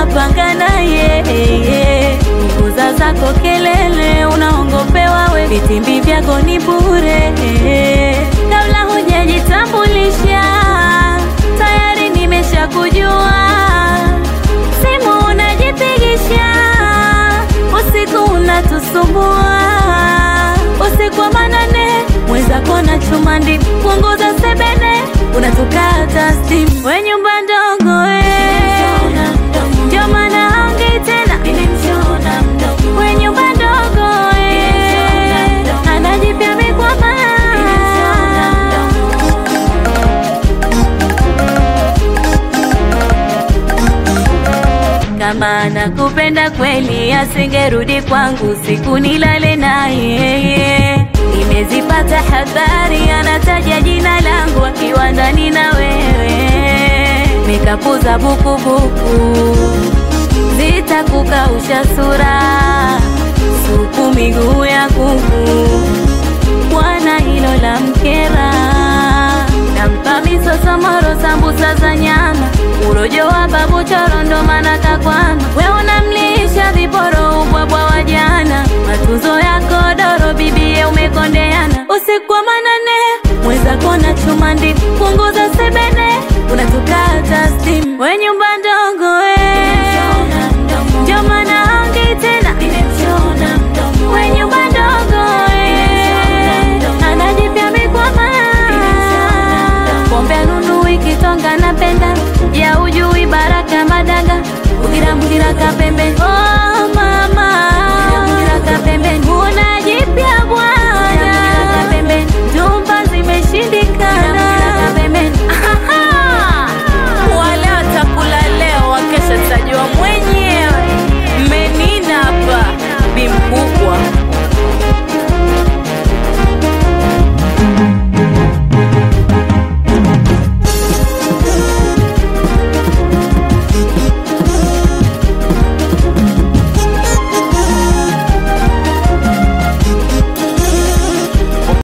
unapanga naye nguza zako kelele, unaongopewa we, vitimbi vyako ni bure. Kabla hujajitambulisha tayari nimeshakujua, simu unajipigisha, usiku unatusumbua, usiku wa manane mwenzako na chuma ndi punguza sebene, unatukata stimu, we nyumba ndogo we, ndio maana haongei tena, we nyumba ndogo we, anajipya mikwama kama nakupenda kweli, asingerudi kwangu siku nilale naye. Nimezipata habari, anataja jina langu akiwa ndani na wewe, nikapuza bukubuku, zitakukausha sura, supu miguu ya kuku, bwana hilo la mkera nampa misosomoro sambusa za nyama urojo wa babu choro ndo maana kakwama we unamlisha viporo ubwabwa wa jana matunzo yako doro bibie umekondeana usiku wa manane mwenzako na chuma ndi punguza sebene unatukata stimu we nyumba ndogo we ndio maana haongei tena we nyumba ndogo we anajipya mikwama pombe nunu ikitonga napenda ya ujui baraka madanga ugira mugira kapembe oh,